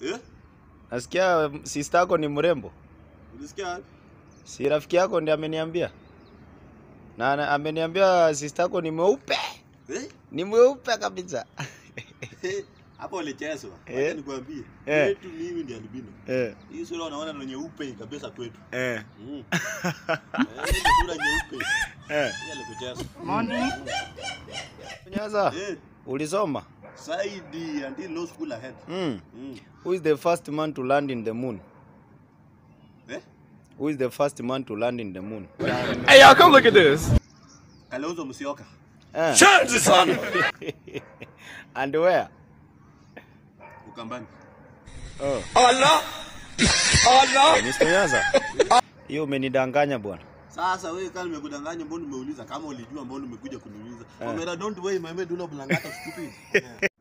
Eh? Nasikia sister yako ni mrembo. Ulisikia wapi? Si rafiki yako ndiye ameniambia. Na ana- ameniambia sister yako ni mweupe. Eh? Ni mweupe kabisa. Hapo ulichezwa. Eh? Wacha nikwambie. Eh. Kwetu mimi ndiye albino. Eh. Hii sura unaona ni nyeupe kabisa kwetu. Eh. Mm. Eh, hii ni sura nyeupe. Eh. Hii alikucheza. Nyaza, Eh, ulisoma? Saidi until no school ahead. Mm. Mm. Who is the first man to land in the moon? Eh? Who is the first man to land in the moon? Hey, y'all, come look at this. Kalonzo Musyoka. Eh. Change son. And where? Ukambani. Oh. Allah. Allah. Mr. Nyaza. Hiyo umenidanganya bwana. Sasa wewe kama nimekudanganya mbona umeuliza kama ulijua mbona umekuja kuniuliza. Omera don't worry my man do not blangata stupid.